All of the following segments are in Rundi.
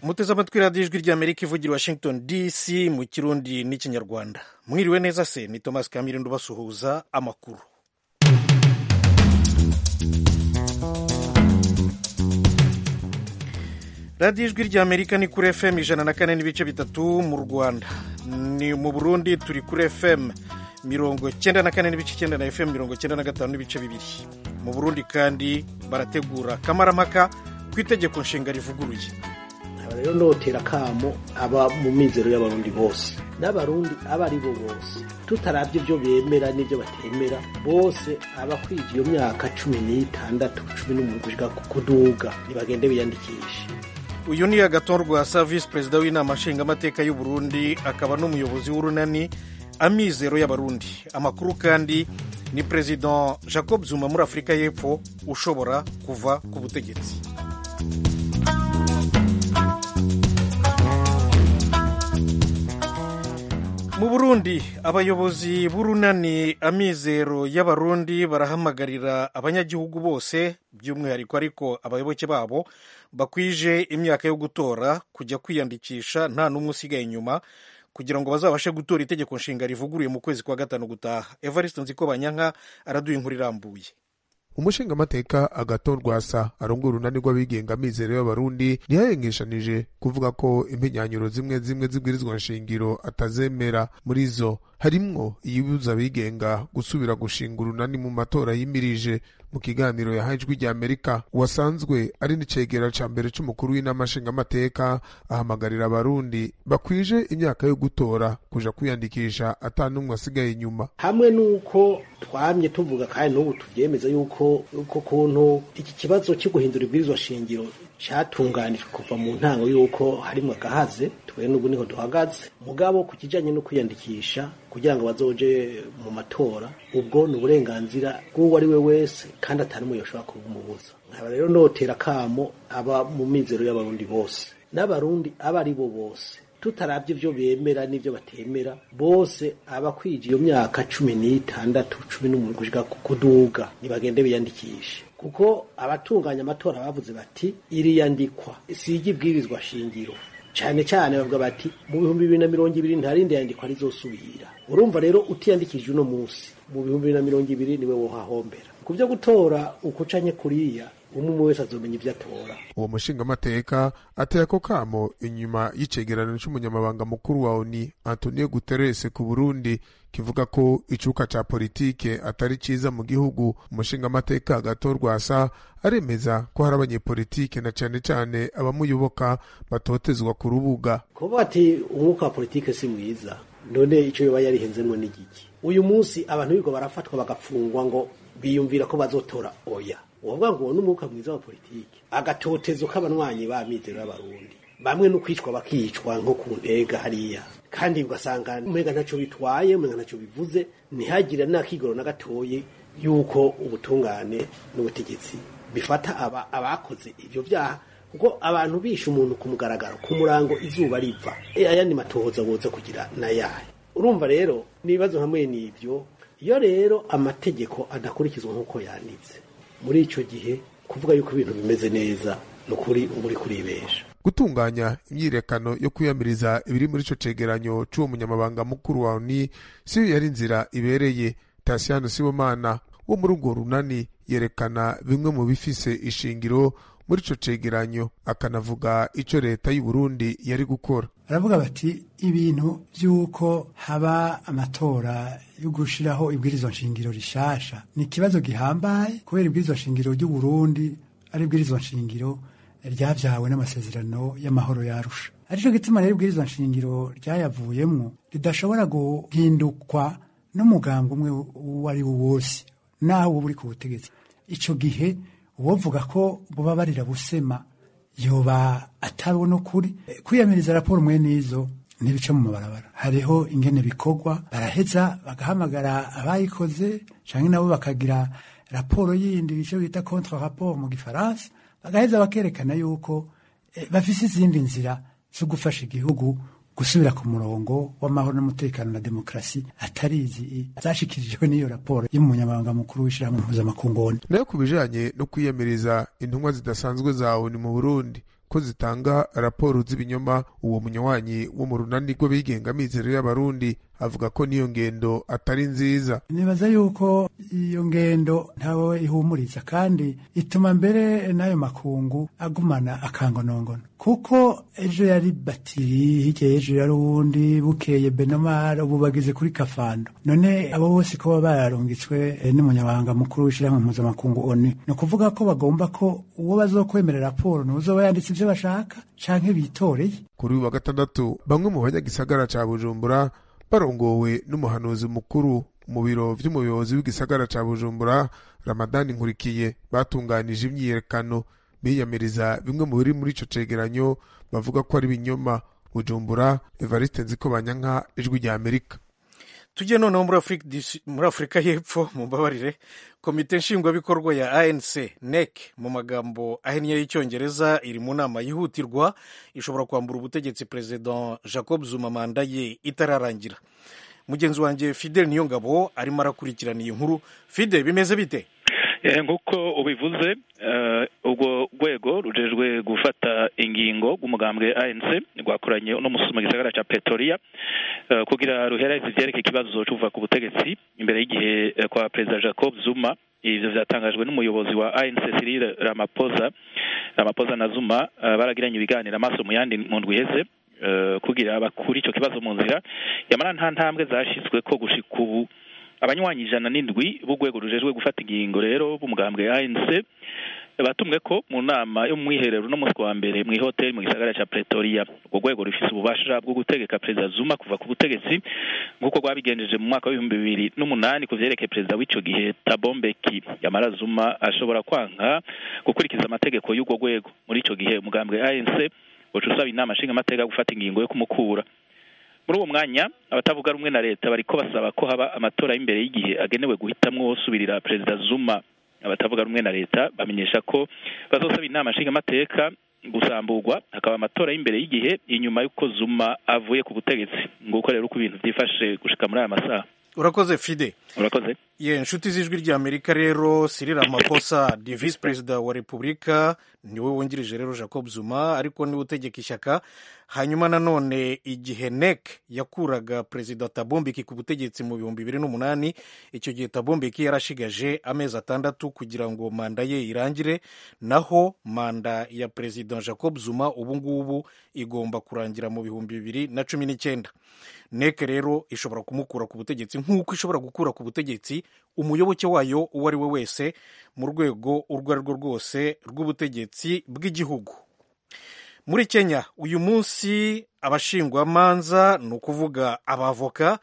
muteze amatwi radiyo ijwi ry'amerika ivugira washington dc mu kirundi n'ikinyarwanda mwiriwe neza se ni thomas kamirindo basuhuza amakuru radiyo ijwi ry'amerika ni kuri fm ijana na kane n'ibice bitatu mu rwanda ni mu burundi turi kuri fm mirongo cyenda na kane n'ibice icyenda na fm mirongo cyenda na gatanu n'ibice bibiri mu burundi kandi barategura kamarampaka ku itegeko nshinga rivuguruye rero notera akamo aba mu mizero y'abarundi bose n'abarundi abo ari bo bose tutarabye ibyo bemera n'ibyo batemera bose abakwije iyo myaka cumi n'itandatu cumi n'umuntu gushika kuduga ntibagende biyandikishe uyu ni agaton rwasa visi perezida w'inama nshingamateka y'u Burundi akaba n'umuyobozi w'urunani amizero y'abarundi amakuru kandi ni perezida jacob zuma muri afurika y'epfo ushobora kuva ku butegetsi mu burundi abayobozi b'urunani amizero y'abarundi barahamagarira abanyagihugu bose by'umwihariko ariko abayoboke babo bakwije imyaka yo gutora kujya kwiyandikisha nta n'umwe usigaye inyuma kugira ngo bazabashe gutora itegeko nshinga rivuguruye mu kwezi kwa gatanu gutaha evariste nziko banyanka araduha inkuru irambuye umushingamateka agaton rwasa arongora urunani rw'abigenga amizero y'abarundi ntiyayengeshanije kuvuga ko impenyanyuro zimwe zimwe zibwirizwa nshingiro atazemera muri zo harimwo iyibuza abigenga gusubira gushinga urunani mu matora yimirije mu kiganiro yahaye ijwi rya amerika uwasanzwe ari n'icegera ca mbere c'umukuru w'inama nshingamateka ahamagarira abarundi bakwije imyaka yo gutora kuja kwiyandikisha ata n'umwe asigaye inyuma hamwe n'uko twamye tuvuga kandi n'ubu tuvyemeza yuko uko kuntu iki kibazo cyo guhindura ibwirizwa shingiro cyatunganijwe kuva mu ntango y'uko harimo agahaze twe n'ubu niho duhagaze mugabo ku kijanye no kwiyandikisha kugira ngo bazoje mu matora ubwo ni uburenganzira bw'uwo ari we wese kandi atari umwe yoshobora kubumubuza nkaba rero notera akamo aba mu mizero y'abarundi bose n'abarundi abo ari bo bose tutarabye ibyo bemera n'ibyo batemera bose abakwije iyo myaka cumi n'itandatu cumi n'umuntu gushika kuduga ntibagende biyandikishe kuko abatunganya amatora bavuze bati iriyandikwa sijya ibwirizwa shingiro cyane cyane bavuga bati mu bihumbi bibiri na mirongo ibiri nta rindi yandikwa rizosubira urumva rero utiyandikije uno munsi mu bihumbi bibiri na mirongo ibiri niwe wohahombera ku byo gutora ukucanye kuriya umwe wese azomenya ibyo atora uwo mushingamateka ateye ako kamo inyuma y'icegeranyo c'umunyamabanga mukuru wa oni antonio guterres ku burundi kivuga ko icuka ca politike atari ciza mu gihugu umushingamateka gato rwasa aremeza ko hari abanyepolitike na cane cane abamuyoboka batotezwa ku rubuga kuvuga ati umwuka wa politike si mwiza none ico yoba yarihenzemwo n'igiki uyu munsi abantu bigo barafatwa bagapfungwa ngo biyumvira ko bazotora oya uwavuga ngo uwo n'umwuka mwiza wa politike agatotezo k'abanywanyi b'amizero y'abarundi bamwe no kwicwa bakicwa nko ku ntega hariya kandi ugasanga umenga ntacyo bitwaye umenga ntacyo bivuze ntihagire n'akigoro na gatoye yuko ubutungane n'ubutegetsi bifata aba abakoze ibyo byaha kuko abantu bishe umuntu ku mugaragaro ku murango izuba riva ayandi matohoza boza kugira nayahe urumva rero n'ibibazo hamwe n'ibyo iyo rero amategeko adakurikizwa nk'uko yanditse muri icyo gihe kuvuga yuko ibintu bimeze neza ni ukuri uba uri kuribesha gutunganya imyirekano yo kwiyamiriza ibiri muri ico cegeranyo c'uwo munyamabanga mukuru wa oni siyo yari inzira ibereye tasiyano sibomana wo muri urwo runani yerekana bimwe mu bifise ishingiro muri ico cegeranyo akanavuga ico leta y'u Burundi yari gukora baravuga bati ibintu by'uko haba amatora yo gushiraho ibwirizwa nshingiro rishasha ni ikibazo gihambaye kubera ibwirizwa nshingiro ry'u Burundi ari ibwirizwa nshingiro ryavyawe n'amasezerano y'amahoro yarusha arico gituma rero ibwirizwa nshingiro ryayavuyemwo ridashobora guhindukwa n'umugambi umwe uwo ari wo wose naho uba uri ku butegetsi ico gihe uwovuga ko buba barira busema yoba atabona ukuri kwiyamiriza raporo mwe n'izo ntibice mu mabarabara hariho ingene bikorwa baraheza bagahamagara abayikoze canke nabo bakagira raporo yindi ico bita contre rapport mu gifaransa bagaheza bakerekana yuko eh, bafise izindi nzira zo gufasha igihugu gusubira ku murongo w'amahoro n'umutekano na demokarasi atari izi zashikirijwe n'iyo raporo y'umunyamabanga mukuru w'ishyirahamwe mpuzamakungu nayo ku bijanye no kwiyamiriza intumwa zidasanzwe za ONU mu Burundi ko zitanga raporo z'ibinyoma uwo munywanyi wo mu runani rw'abigenga mizero y'abarundi avuga ko n'iyo ngendo atari nziza nibaza yuko iyo ngendo ntawe ihumuriza kandi ituma mbere n'ayo makungu agumana akangonongono kuko ejo yari batiri hirya y'ejo yari uwundi bukeye benomar ubu bageze kuri kafando none abo bose ko baba bararungitswe eh, n'umunyabanga mukuru w'ishyirahamwe mpuzamakungu oni ni ukuvuga ko bagomba ko uwo bazokwemerera raporo n'uzoba yanditse ibyo bashaka canke bitoreye kuri uyu wa gatandatu bamwe mu banyagisagara ca bujumbura barongowe n'umuhanuzi mukuru mu biro vy'umuyobozi w'igisagara ca bujumbura ramadani nkurikiye batunganije imyiyerekano biyamiriza bimwe mu biri muri ico cegeranyo bavuga ko ari binyoma bujumbura evariste nziko banyanka ijwi rya amerika tujye noneho muri afurika disi- muri afurika y'epfo mumbabarire komite nshingwabikorwa ya anc nec mu magambo ahinnye y'icyongereza iri mu nama yihutirwa ishobora kwambura ubutegetsi perezida jacob zuma manda ye itararangira mugenzi wanjye fidel niyongabo arimo arakurikirana iyi nkuru fide bimeze bite Eh, nk'uko ubivuze eh, urwo rwego rujejwe gufata ingingo rw'umugambwe ANC rwakoranye uno musi mu gisagara ca Pretoria eh, kugira ruhereze ivyereke ikibazo c'uva ku butegetsi imbere y'igihe eh, kwa perezida Jacob Zuma ivyo vyatangajwe n'umuyobozi wa ANC Cyril Ramaphosa Ramaphosa na Zuma eh, baragiranye ibiganiro amaso mu yandi mu ndwi iheze eh, kugira bakure ico kibazo mu nzira yamara nta ntambwe zashizwe ko gushika ubu abanywanyi ijana n'indwi b'urwego rujejwe gufata ingingo rero b'umugambwe ANC batumwe ko mu nama yo mu mwiherero no munsi wa mbere mu ihoteli mu gisagara ca Pretoria urwo rwego rufise ububasha bwo gutegeka perezida Zuma kuva ku butegetsi nk'uko rwabigenjeje mu mwaka w'ibihumbi bibiri n'umunani ku vyerekeye perezida w'ico gihe Thabo Mbeki yamara Zuma ashobora kwanka gukurikiza amategeko y'urwo rwego muri ico gihe umugambwe ANC uca usaba inama nshingamateka gufata ingingo yo kumukura muri uwo mwanya abatavuga rumwe na leta bariko basaba ko haba amatora y'imbere y'igihe agenewe guhitamwo usubirira perezida Zuma abatavuga rumwe na leta bamenyesha ko bazosaba inama nshingamateka gusamburwa hakaba amatora y'imbere y'igihe inyuma y'uko Zuma avuye ku butegetsi nguko rero uko ibintu vyifashe gushika muri aya masaha urakoze fide urakoze ye inshuti z'ijwi rya amerika rero Cyril Ramaphosa ni visi perezida wa repubulika niwe wungirije rero jacob zuma ariko niwe utegeka ishyaka hanyuma nanone igihe nec yakuraga perezida tabombeki ku butegetsi mu bihumbi bibiri n'umunani icyo gihe tabombeki yarashigaje amezi atandatu kugira ngo manda ye irangire naho manda ya perezida jacob zuma ubu ngubu igomba kurangira mu bihumbi bibiri na cumi n'icyenda nec rero ishobora kumukura ku butegetsi nk'uko ishobora gukura ku butegetsi umuyoboke wayo uwo ari we wese mu rwego urwo ari rwo rwose rw'ubutegetsi bw'igihugu muri kenya uyu munsi abashingwamanza ni ukuvuga abavoka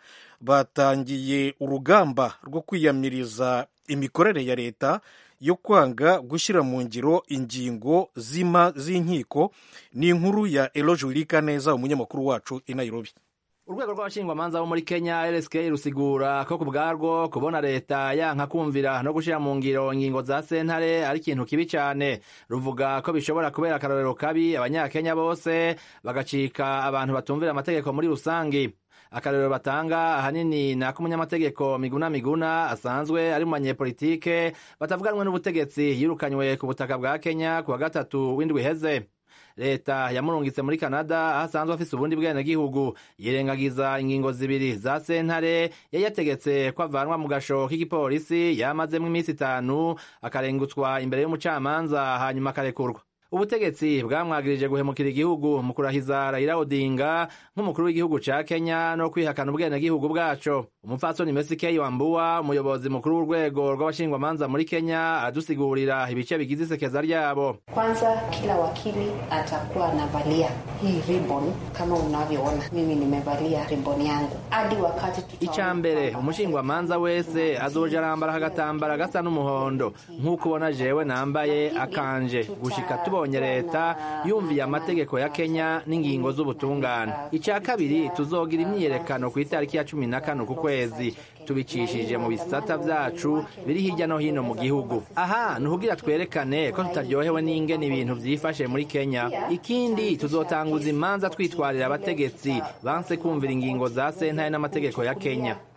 batangiye urugamba rwo kwiyamiriza imikorere ya leta yo kwanga gushyira mu ngiro ingingo zima z'inkiko ni inkuru ya eloge wirikaneza umunyamakuru wacu i nairobi urwego rw'abashingwamanza bo muri kenya rsk rusigura ko ku bwarwo kubona leta yanka kumvira no gushyira mu ngiro ingingo za sentare ari ikintu kibi cyane ruvuga ko bishobora kubera akarorero kabi abanyakenya bose bagacika abantu batumvira amategeko muri rusange akarorero batanga ahanini ni ak'umunyamategeko miguna miguna asanzwe ari mu banyepolitike batavuganwe n'ubutegetsi yirukanywe ku butaka bwa kenya ku wa gatatu w'indwi iheze leta yamurungitse muri canada aho asanzwe afise ubundi bwenegihugu yirengagiza ingingo zibiri za sentare yari yategetse ko avanwa mu gasho k'igipolisi yamazemo iminsi itanu akarengutswa imbere y'umucamanza hanyuma akarekurwa ubutegetsi bwamwagirije guhemukira igihugu mu kurahiza Raila Odinga nk'umukuru w'igihugu ca Kenya no kwihakana ubwenegihugu bwaco umupfasoni Mercy K Wambua umuyobozi mukuru w'urwego rw'abashingwamanza muri Kenya aradusigurira ibice bigize isekeza ryabo Kwanza, kila wakili atakuwa anavalia hii ribbon kama unavyoona mimi nimevalia ribbon yangu hadi wakati tutaona icya mbere kwamba- umushingwamanza wese azoja arambara agatambara gasa n'umuhondo nk'uko ubona jewe nambaye akanje gushika tubonye leta yumviye amategeko ya kenya n'ingingo z'ubutungane icya kabiri tuzogira imyiyerekano ku itariki ya cumi na kane ku kwezi tubicishije mu bisata vyacu biri hirya no hino mu gihugu aha ni ukugira twerekane ko tutaryohewe n'ingene ibintu vyifashe muri kenya ikindi tuzotanguza imanza twitwarira abategetsi banse kumvira ingingo za sentare n'amategeko ya kenya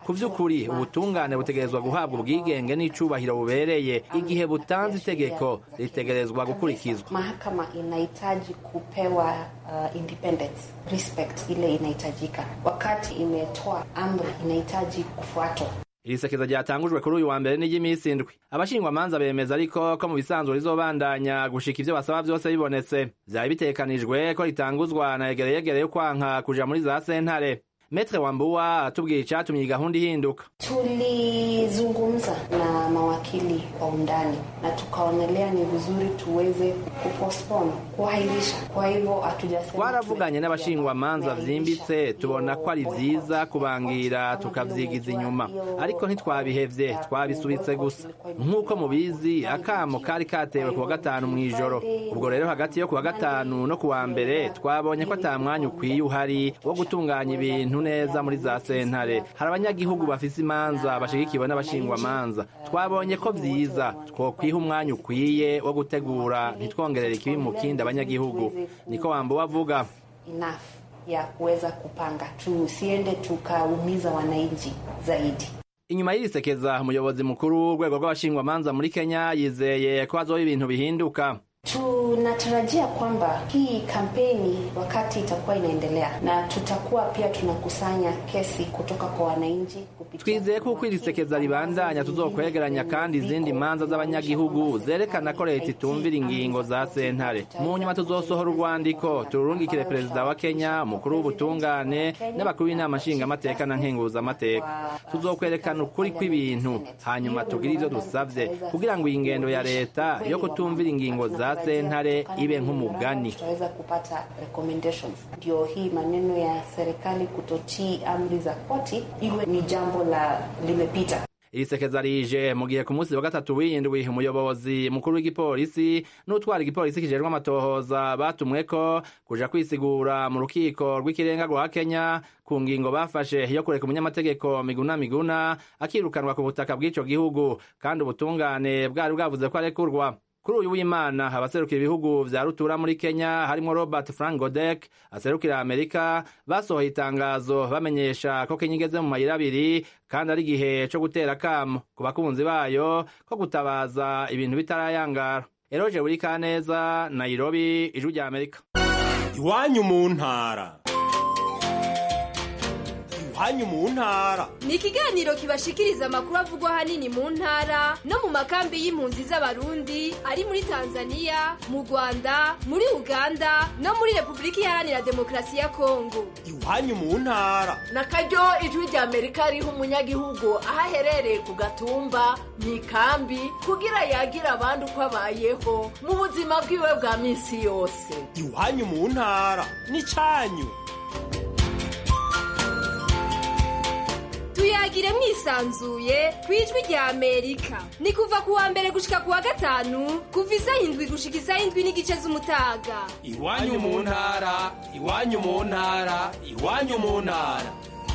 ku vy'ukuri ubutungane butegerezwa guhabwa ubwigenge n'icubahiro bubereye igihe butanze itegeko ritegerezwa gukurikizwa mahakama inahitaji kupewa uh, independence respect ile inahitajika wakati imetoa amri inahitaji kufuatwa iri sekeza ryatangujwe kuri uyu wa mbere n'iry'iminsi indwi abashingwamanza bemeza ariko ko mu bisanzwe rizobandanya gushika ivyo basaba vyose bibonetse vyari bitegekanijwe ko ritanguzwa na yegereyegere yo kwanka kuja muri za sentare metre wambuwa atubwira icatumye iyi gahunda ihinduka tulizungumza na mawakili kwa undani na tukaonelea ni vizuri tuweze kupostpone kuahirisha kwa hivyo hatujasema twaravuganye n'abashingwamanza vyimbitse tubona ko ari vyiza kubangira tukavyigiza inyuma ariko ntitwabihevye twabisubitse gusa nk'uko mubizi akamo kari katewe ku wa gatanu mw'ijoro ubwo rero hagati yo ku wa gatanu no ku wa mbere twabonye ko ata mwanya ukwiye uhari wo gutunganya ibintu neza muri za sentare hari abanyagihugu bafise imanza bashigikiwe n'abashingwamanza twabonye ko vyiza twokwiha umwanya ukwiye wo gutegura ntitwongerere ikibi mu kindi abanyagihugu niko wambuwe avuga enough ya kuweza kupanga tusiende tukaumiza wananchi zaidi inyuma y'irisekeza umuyobozi mukuru w'urwego rw'abashingwamanza muri kenya yizeye ko hazoba ibintu bihinduka tunatarajia kwamba hii kampeni wakati itakuwa inaendelea na tutakuwa pia tunakusanya kesi kutoka kwa wananchi kupitia twizeye ko uko iri sekeza ribandanya tuzokwegeranya kandi izindi manza z'abanyagihugu zerekana ko leta itumvira ingingo za sentare mu nyuma tuzosohora urwandiko tururungikire perezida wa kenya umukuru w'ubutungane n'abakuru b'inama nshingamateka na nkenguzamateka tuzokwerekana ukuri kw'ibintu hanyuma tugire ivyo dusavye kugira ngo iyi ngendo ya leta yo kutumvira ingingo za sentare ibe nk'umugani tutaweza kupata recommendations ndio hii maneno ya serikali kutotii amri za koti iwe ni jambo la limepita iri sekeza rije mu gihe ku munsi wa gatatu w'indwi umuyobozi mukuru w'igipolisi n'utwara igipolisi kijejwe amatohoza batumweko kuja kwisigura mu rukiko rw'ikirenga rwa kenya ku ngingo bafashe yo kureka umunyamategeko miguna miguna akirukanwa ku butaka bw'ico gihugu kandi ubutungane bwari bwavuze ko arekurwa kuri uyu w'imana abaserukira ibihugu vya rutura muri kenya harimwo robert frank godek aserukira amerika basohoye itangazo bamenyesha ko kenya igeze mu mayira abiri kandi ari igihe co gutera kamo ku bakunzi bayo ko gutabaza ibintu bitarayangara eroje buri kaneza nairobi ijwi rya amerika iwanyu mu ntara iwanyu mu ntara ni ikiganiro kibashikiriza amakuru avugwa ahanini mu ntara no mu makambi y'impunzi z'abarundi ari muri tanzania mu rwanda muri uganda no muri repubulika iharanira demokarasi ya kongo iwanyu mu ntara na karyo ijwi rya amerika riha umunyagihugu aho aherereye ku gatumba mu ikambi kugira yagira abandi uko abayeho mu buzima bwiwe bwa minsi yose iwanyu mu ntara n'icyanyu tuyagire mwisanzuye ku ijwi rya amerika ni kuva ku wa mbere gushika ku wa gatanu kuva isaha indwi gushika isaha indwi n'igice z'umutaga iwanyu mu ntara iwanyu mu ntara iwanyu mu ntara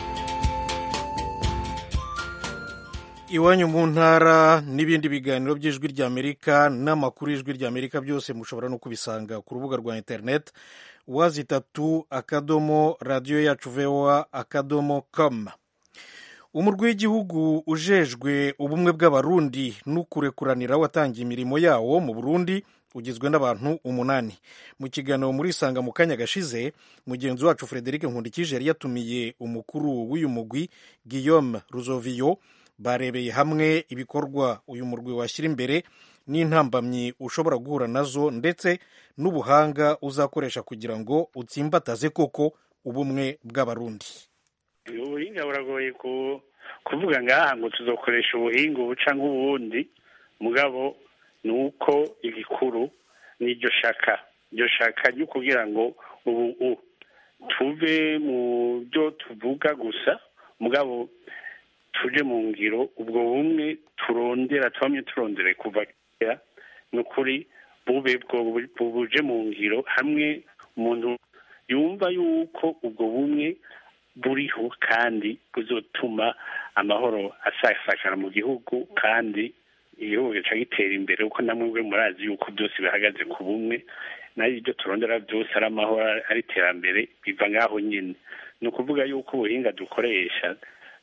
iwanyu mu ntara n'ibindi biganiro by'ijwi ry'amerika n'amakuru y'ijwi ry'amerika byose mushobora no kubisanga ku rubuga rwa interineti wazi itatu akadomo radiyo yacu voa akadomo komu umurwi w'igihugu ujejwe ubumwe bw'abarundi n'ukurekuranira watangiye imirimo yawo mu burundi ugizwe n'abantu umunani mu kiganiro muri isanga mu kanya gashize mugenzi wacu frederic nkundikije yari yatumiye umukuru w'uyu mugwi guillaume ruzoviyo barebeye hamwe ibikorwa uyu murwi washyira imbere n'intambamyi ushobora guhura nazo ndetse n'ubuhanga uzakoresha kugira ngo utsimbataze koko ubumwe bw'abarundi ubuhinga buragoye kuvuga ngaha ngo tuzokoresha ubuhinga ubuca nk'ubundi mugabo ni uko igikuru ni iryo shaka iryo shaka ryo kugira ngo ubu tuve mu byo tuvuga gusa mugabo tuje mu ngiro ubwo bumwe turondera tubamye turondere kuva kera ni ukuri bube buje mu ngiro hamwe umuntu yumva yuko ubwo bumwe buriho kandi buzotuma amahoro asakara mu gihugu kandi igihugu gica gitera imbere kuko namwe murazi yuko byose bihagaze ku bumwe nayo ibyo turondera byose ari amahoro ari iterambere biva ngaho nyine ni ukuvuga yuko ubuhinga dukoresha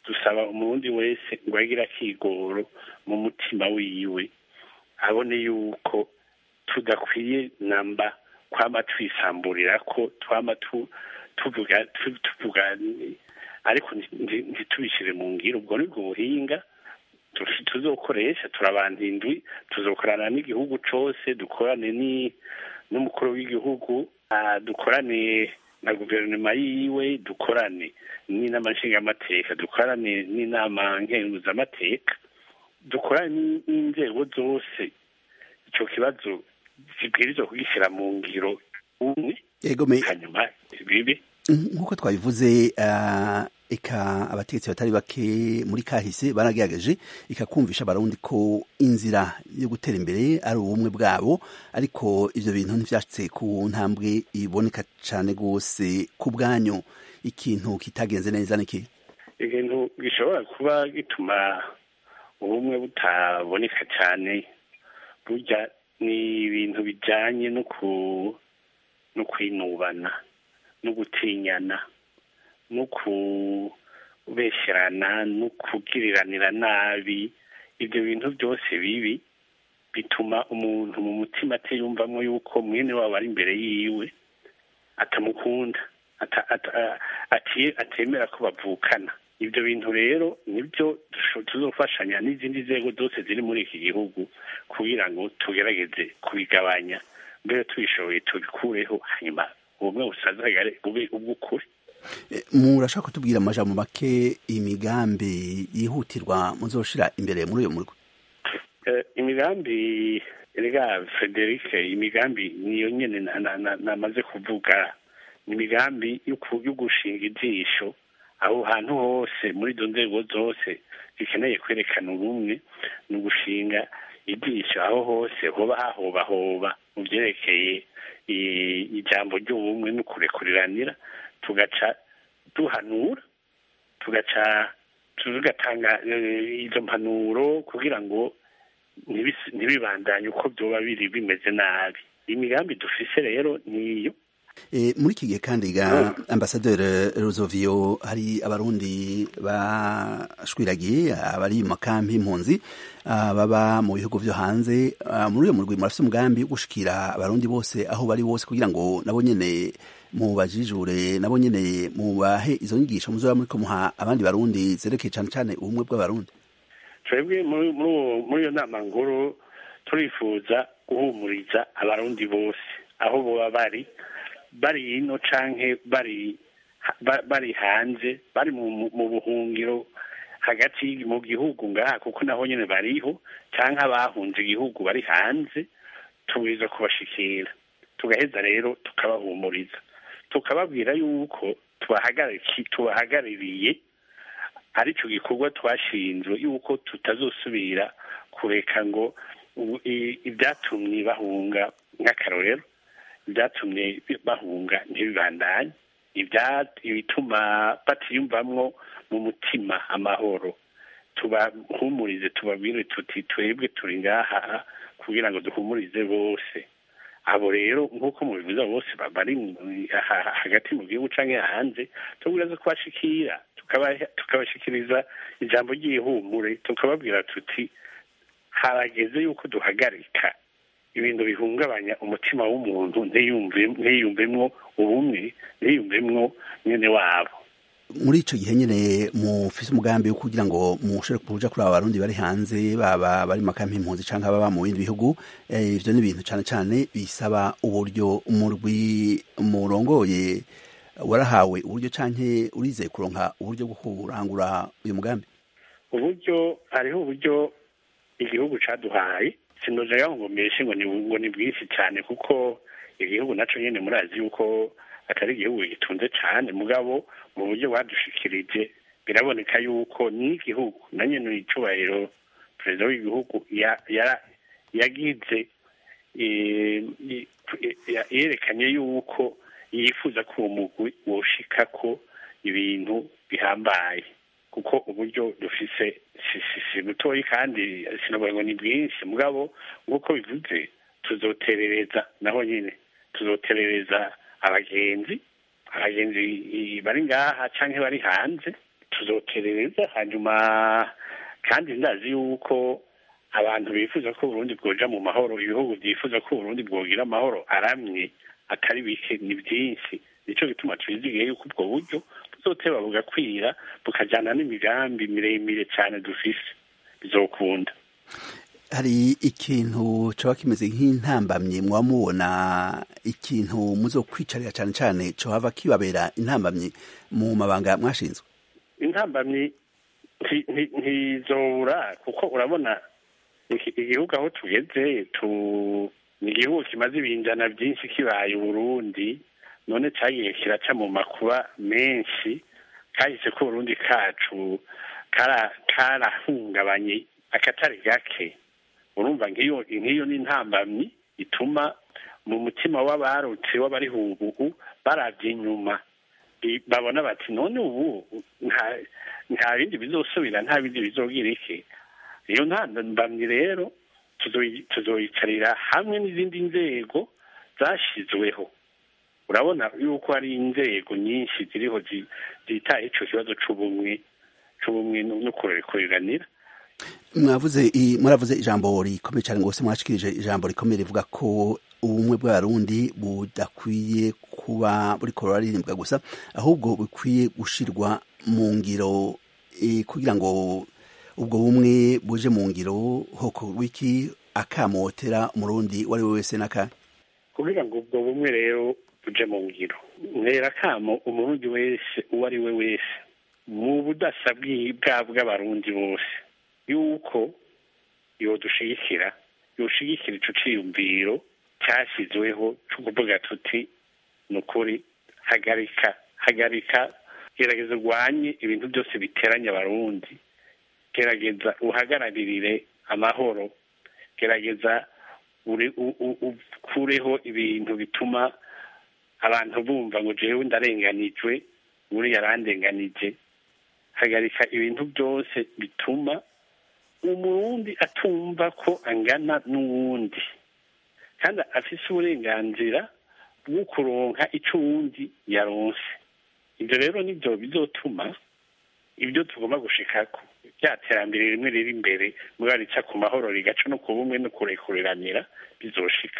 dusaba umurundi wese ngo agire akigoro mu mutima wiwe abone yuko tudakwiye namba kwama twisamburira ko twama tuvuga tuvuga ariko ntitubishyire mu ngiro ubwo ni bwo buhinga tuzokoresha turabanda indwi tuzokorana n'igihugu cyose dukorane n'umukuru w'igihugu dukorane na guverinoma yiwe dukorane n'inama nshingamateka dukorane n'inama nkenguzamateka dukorane n'inzego zose icyo kibazo zibwirizwa kugishyira mu ngiro umwe hanyuma bibe nk'uko twabivuze eka abategetsi batari bake muri kahise baragerageje ikakumvisha abarundi ko inzira yo gutera imbere ari ubumwe bwabo ariko ivyo bintu ntivyashitse ku ntambwe iboneka cane rwose ku bwanyu ikintu kitagenze neza niki ikintu gishobora kuba gituma ubumwe butaboneka cyane burya ni ibintu bijanye no ku no kwinubana no gutinyana no kubesherana no kugiriranira nabi ibyo bintu byose bibi bituma umuntu mu mutima atiyumvamo yuko mwene wabo ari imbere yiwe atamukunda atemera ko bavukana ibyo bintu rero nibyo tuzofashanya n'izindi nzego zose ziri muri iki gihugu kugira ngo tugerageze kubigabanya mbere tubishoboye tubikureho hanyuma ubumwe busazagare bube ubw'ukuri murashaka kutubwira amajambo make imigambi yihutirwa muzoshira imbere muri uyo murwi imigambi rega frederic imigambi niyo nyene namaze kuvuga ni imigambi yo gushinga ijisho aho hantu hose muri izo nzego zose zikeneye kwerekana ubumwe ni ugushinga ijisho aho hose hoba hahobahoba mu byerekeye ijambo ry'ubumwe no kurekuriranira tugaca duhanura tugaca tugatanga izo mpanuro kugira ngo ntibibandanye uko byoba biri bimeze nabi imigambi dufise rero niyo muri iki gihe kandi ga ambasaderi rozovio hari abarundi bashwiragiye abari mu makampi y'impunzi baba mu bihugu vyo hanze muri uyo murwi murafise umugambi wo gushikira abarundi bose aho bari bose kugira ngo nabo nyene mubajijure nabo nyene mubahe izo nyigisho muzoba muriko muha abandi barundi zerekeye cane cane ubumwe bw'abarundi twebwe muri iyo nama nkuru turifuza guhumuriza abarundi bose aho boba bari bari ino canke bari bari hanze bari mu buhungiro hagati mu gihugu ngaha kuko naho nyene bariho canke abahunze igihugu bari hanze tubwiza kubashikira tugaheza rero tukabahumuriza tukababwira yuko tubahagarariye aricyo gikorwa twashinzwe yuko tutazosubira kureka ngo ibyatumye bahunga nk'akarorero ibyatumye bahunga ntibibandanye ibituma batiyumvamwo mu mutima amahoro tubahumurize tubabwire tuti twebwe turi ngaha kugira ngo duhumurize bose abo rero nk'uko mubivuze bose bari hagati mu gihugu cyangwa hanze tubwira kubashikira tukabashikiriza ijambo ry'ihumure tukababwira tuti harageze yuko duhagarika ibintu bihungabanya umutima w'umuntu ntiyumvemwo ubumwe ntiyumvemwo nyene wabo muri ico gihe nyene mufise umugambi wo kugira ngo mushobore kuja kuri aba barundi bari hanze baba bari mu makampi impunzi canke baba mu bindi bihugu ivyo ni ibintu cane cane bisaba uburyo umurwi murongoye warahawe uburyo canke urizeye kuronka uburyo bwo kurangura uyu mugambi uburyo hariho uburyo igihugu caduhaye sinojaga ngo mbeshe ngo ni ngo ni bwinshi cyane kuko igihugu naco nyene murazi yuko atari igihugu gitunze cyane mugabo mu buryo badushikirije biraboneka yuko n'igihugu na nyene icubahiro perezida w'igihugu yagize yerekanye yuko yifuza ko uwo mugwi woshika ko ibintu bihambaye kuko uburyo dufise si butoyi kandi sinavuga ngo ni bwinshi mugabo nk'uko bivuze tuzoterereza naho nyine tuzoterereza abagenzi abagenzi bari ngaha canke bari hanze tuzoterereza hanyuma kandi ndazi yuko abantu bifuza ko Burundi bwoja mu mahoro ibihugu byifuza ko Burundi bwogira amahoro aramye atari bike ni byinshi nico gituma twizigiye yuko ubwo buryo buzoteba bugakwira bukajana n'imigambi miremire cyane dufise bizokunda hari ikintu coba kimeze nk'intambamyi muba mubona ikintu muzokwicarira cyane cyane cohava kibabera intambamyi mu mabanga mwashinzwe intambamyi nti- nti- ntizobura kuko urabona iki- igihugu aho tugeze tu ni igihugu kimaze ibinjana byinshi kibaye uburundi none cyagiye kiraca mu makuba menshi kahise ko uburundi kacu kara- karahungabanye akatari gake urumva nk'iyo nk'iyo ni intambamyi ituma mu mutima w'abarutse w'abariho ubu barabye inyuma I- babona bati none ubu nta nta bindi bizosubira nta bindi bizogira iki iyo ntambamyi rero tuzoyi- tuzoyicarira hamwe n'izindi nzego zashyizweho urabona yuko hari inzego nyinshi ziriho zi- zitaye ico kibazo c'ubumwe c'ubumwe no no kurekuranira mwavuze i- muravuze ijambo rikomeye cyane rwose mwashikirije ijambo rikomeye rivuga ko ubumwe bw'abarundi budakwiye kuba buriko buraririmbwa gusa ahubwo bukwiye gushirwa mu ngiro eh, kugira ngo ubwo bumwe buje mu ngiro hoko wiki akamotera umurundi uwo ari we wese n'aka kugira ngo ubwo bumwe rero buje mu ngiro ntera kamo umurundi wese uwo ari we wese mu budasa bwi- bwa bw'abarundi bose yuko yodushigikira yoshigikira ico ciyumviro cyashyizweho cyo kuvuga tuti ni ukuri hagarika hagarika gerageza urwanye ibintu byose biteranya abarundi gerageza uhagararirire amahoro gerageza uri- u- u- ukureho ibintu bituma abantu bumva ngo jewe ndarenganijwe uriya arandenganije hagarika ibintu byose bituma umurundi atumva ko angana n'uwundi kandi afise uburenganzira bwo kuronka ico uwundi yaronse ibyo rero nibyo bizotuma ibyo tugomba gushikako rya terambere rimwe riri imbere mugabo rica ku mahoro rigaca no ku bumwe no kurekuranira bizoshika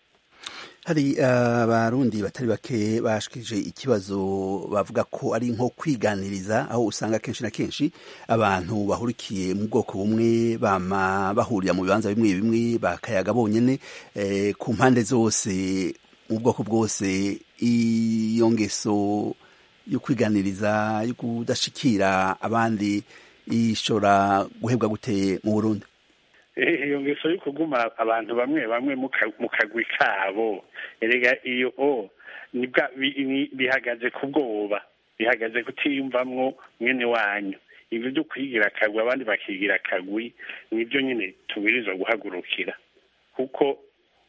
hari abarundi batari bake bashikije ikibazo bavuga ko ari nko kwiganiriza aho usanga kenshi na kenshi abantu bahurikiye mu bwoko bumwe bama bahurira mu bibanza bimwe bimwe bakayaga bonyene eh, ku mpande zose mu bwoko bwose iyo ngeso yo kwiganiriza yo kudashikira abandi ishobora guhebwa gute mu Burundi Eh, iyo ngeso yo kuguma abantu bamwe bamwe mu ka- mu kagwi kabo erega iyo o nibwa bi- ni- bihagaze ku bwoba bihagaze kutiyumvamwo mwene wanyu ibyo byo kwigira akagwi abandi bakigira akagwi nibyo nyine tubwirizwa guhagurukira kuko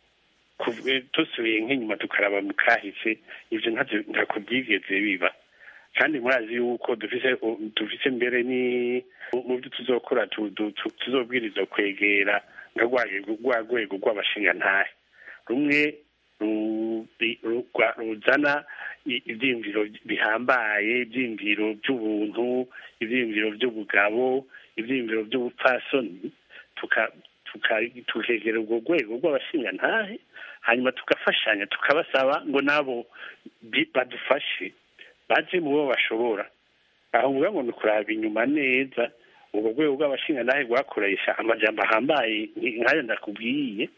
kuv- eh, dusubiye nk'inyuma tukaraba mu kahise ibyo ntavyo ntako byigeze biba kandi murazi yuko dufise dufise mbere ni mu byo tuzokora tu- tu- tu- tuzobwirizwa kwegera nka rwa rwego- rwa rwego rw'abashingantahe rumwe ru- ri- ru- rwa- ruzana i- ivyiyumviro bihambaye ivyiyumviro by'ubuntu ivyiyumviro by'ubugabo ivyiyumviro by'ubupfasoni tuka- tuka- tukegera urwo rwego rw'abashingantahe hanyuma tugafashanya tukabasaba ngo nabo bi- badufashe baje mu bo bashobora aho mvuga ngo ni ukuraba inyuma neza urwo rwego rw'abashingantahe rwakoresha amajambo ahambaye nk- nk'ayo ndakubwiye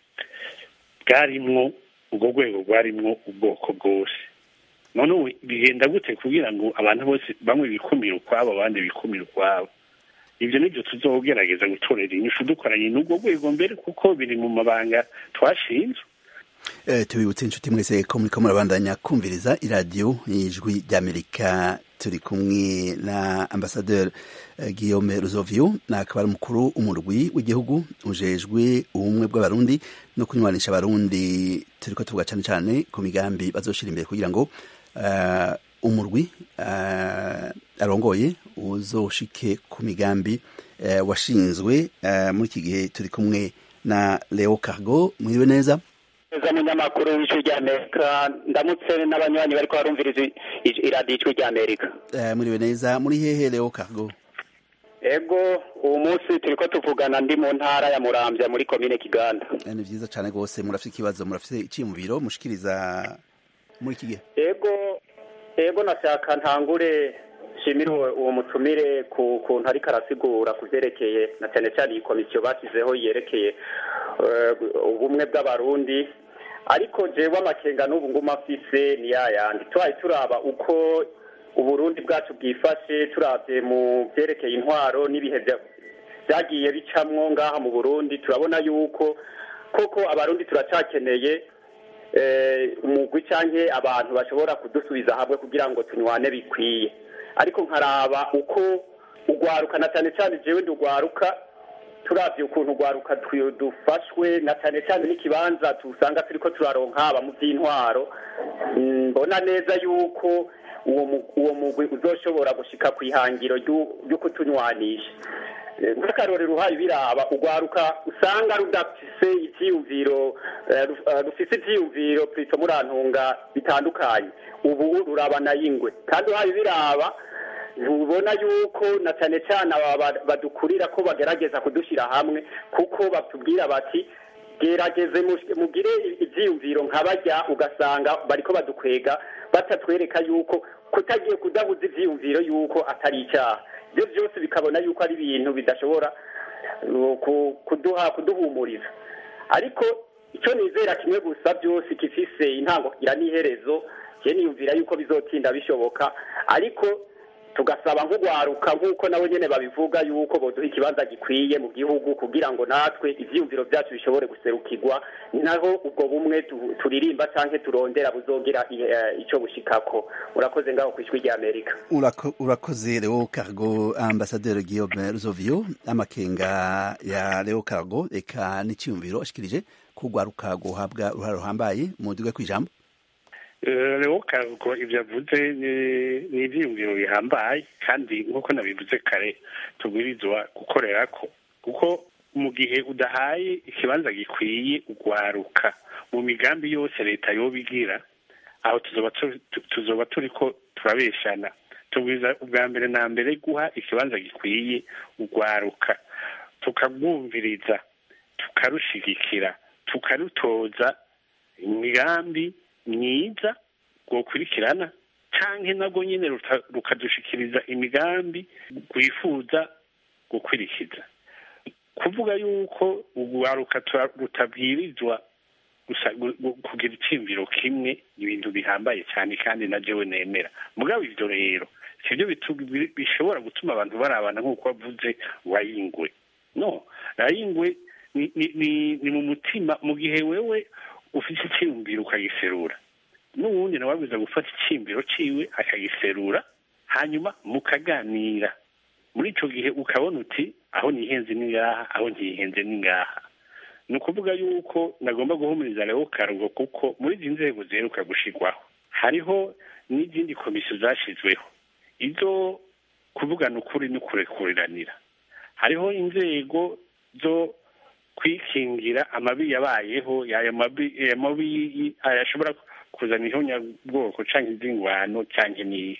bwarimwo urwo rwego rwarimwo ubwoko bwose none ubu bigenda gute kugira ngo abantu bose bamwe bikumire ukwabo abandi bikumire ukwabo ibyo nibyo tuzogerageza gutorera inyishu dukoranye n'urwo rwego mbere kuko biri mu mabanga twashinzwe Eh, tubibutse inshuti mwese ko muriko murabandanya kumviriza iradiyo y'ijwi ry'amerika turi kumwe na ambasaderi eh, guillaume ruzovio akaba ari umukuru umurwi w'igihugu ujejwe ubumwe bw'abarundi no kunywanisha abarundi turiko tuvuga cane cane ku migambi bazoshira imbere kugira ngo eh, umurwi eh, arongoye uzoshike ku migambi eh, washinzwe eh, muri iki gihe turi kumwe na leo cargo mwiriwe neza neza munyamakuru w'ijwi ry'amerika ndamutse n'abanywanyi bariko barumviriza iradiyo ijwi ry'amerika Eh, muriwe neza muri hehe leo cargo ego uwo munsi turiko tuvugana ndi mu ntara ya muramvya muri komine kiganda Eh, ni vyiza cane gose murafite ikibazo murafite iciyumviro mushikiriza muri iki gihe ego ego nashaka ntangure nshimire uwo uwo mutumire ku kuntu ariko arasigura ku vyerekeye na cyane cyane iyi komisiyo bashyizeho yerekeye eh, ubumwe bw'abarundi ariko jewe amakenga n'ubu nguma afise ni yayandi tubaye turaba uko uburundi bwacu bwifashe turavye mu vyerekeye intwaro n'ibihe vya- vyagiye bicamwo ngaha mu burundi turabona yuko koko abarundi turacakeneye eh, umugwi canke abantu bashobora kudusubiza hamwe kugira ngo tunywane bikwiye ariko nkaraba uko ugwaruka na cyane cyane jewe ndugwaruka turavye ukuntu ugwaruka twi- dufashwe na cyane cyane n'ikibanza tusanga turiko turaronka haba mu vy'intwaro Mm, mbona neza yuko uwo mu- uwo mugwi uzoshobora gushika ku ihangiro ryu- ryo kutunywanisha Eh, nk'akarorero uhaye biraba ugwaruka usanga rudafise ivyiyumviro eh, ruf- eh, rufise ivyiyumviro plito murantunga bitandukanye ubu rurabana y'ingwe kandi uhaye biraba ntubona yuko na cyane cyane aba ba- badukurira ko bagerageza kudushyira hamwe kuko batubwira bati gerageze mu- mugire ibyiyumviro nka bajya ugasanga bariko badukwega batatwereka yuko kutagiye kudabuza ibyiyumviro yuko atari icyaha ibyo byose bikabona yuko ari ibintu bidashobora uh, ku- kuduha kuduhumuriza ariko icyo nizera kimwe gusa byose gifise intango kigira n'iherezo je niyumvira yuko bizotinda bishoboka ariko tugasaba nk'ugwaruka nk'uko nabo nyene babivuga yuko boduha ikibanza gikwiye mu gihugu kugira ngo natwe ivyiyumviro vyacu bishobore guserukirwa naho ubwo bumwe tu- turirimba canke turondera buzogira i- eh, ico bushikako urakoze ngaho kw'ijwi rya amerika Urako- urakoze leo cargo ambasaderi guillaume ruzovio amakenga ya leo cargo eka n'iciyumviro ashikirije kugwaruka guhabwa uruhare ruhambaye mu duga kw'ijambo rero karuko ibyo avuze ni- ni ibyiyumviro bihambaye kandi nk'uko nabivuze kare tubwirizwa gukorera ko kuko mu gihe udahaye ikibanza gikwiye ugwaruka mu migambi yose leta yoba igira aho tuzoba tu- tu- tuzoba turi ko turabeshana tubwiza ubwa mbere na mbere guha ikibanza gikwiye ugwaruka tukarwumviriza tukarushigikira tukarutoza imigambi myiza rwokurikirana canke nabwo nyene ruta- rukadushikiriza imigambi rwifuza gukurikiza kuvuga yuko urwaruka tura- rutabwirizwa gusa gu- gu- kugira iciyumviro kimwe ni ibintu bihambaye cyane kandi na jewe nemera mugabo ivyo rero sivyo bitu- bi- bishobora gutuma abantu barabana nk'uko wavuze wayingwe no rayingwe ni, ni, ni, ni mu mutima mu gihe wewe ufite icyiyumviro ukagiserura n'uwundi nawe abwiza gufata icyiyumviro ciwe akagiserura hanyuma mukaganira muri ico gihe ukabona uti aho nihenze ni ngaha aho ntihenze ni ngaha ni ukuvuga yuko nagomba guhumuriza rero karugo kuko muri izi nzego ziheruka gushirwaho hariho n'izindi komisiyo zashyizweho izo kuvugana ukuri no kurekuriranira hariho inzego zo kwikingira amabi yabayeho ayo mabi ayo mabi ashobora kuzana ihonyabwoko cyangwa izingwano cyangwa n'iyi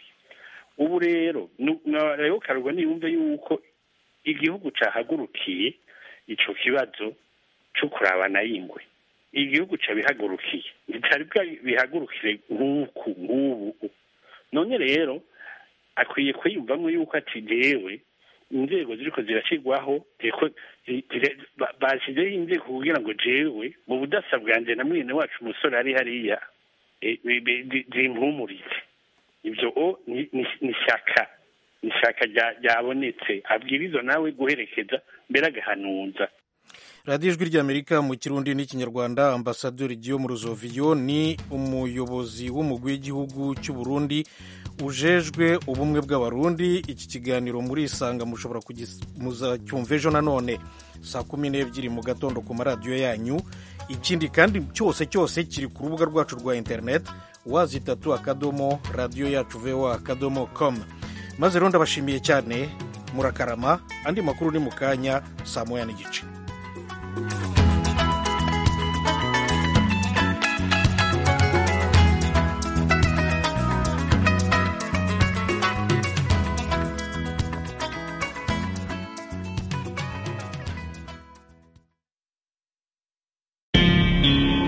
ubu rero nu- na- rero karugwa niyumve yuko igihugu cahagurukiye ico kibazo co kurabana y'ingwe igihugu cabihagurukiye bitari bwa- bihagurukire nk'uku nk'ubu none rero akwiye kwiyumvamwo yuko ati jewe inzego ziriko zirashyirwaho ziriko zi- zire- ba- bashyizeho inzego kugira ngo jewe mu budasa bwanje na mwene wacu umusore ari hariya eh, bi- bi- zi- zimpumurize ibyo o ni- ni ni ishyaka ni ishyaka rya- ryabonetse abwiriza nawe guherekeza mbere agahanuza radiyo ijwi ry'amerika mu kirundi n'ikinyarwanda ambasaderi Guillaume Ruzoviyo ni umuyobozi w'umugwi w'igihugu cy'u Burundi ujejwe ubumwe bw'abarundi iki kiganiro muri isanga mushobora muzacyumva ejo nanone saa kumi n'ebyiri mu gatondo ku maradiyo yanyu ikindi kandi cyose cyose kiri ku rubuga rwacu rwa interineti wazitatu akadomo radiyo yacu vewa akadomo komu maze rero ndabashimiye cyane murakarama andi makuru ni mu kanya saa moya n'igice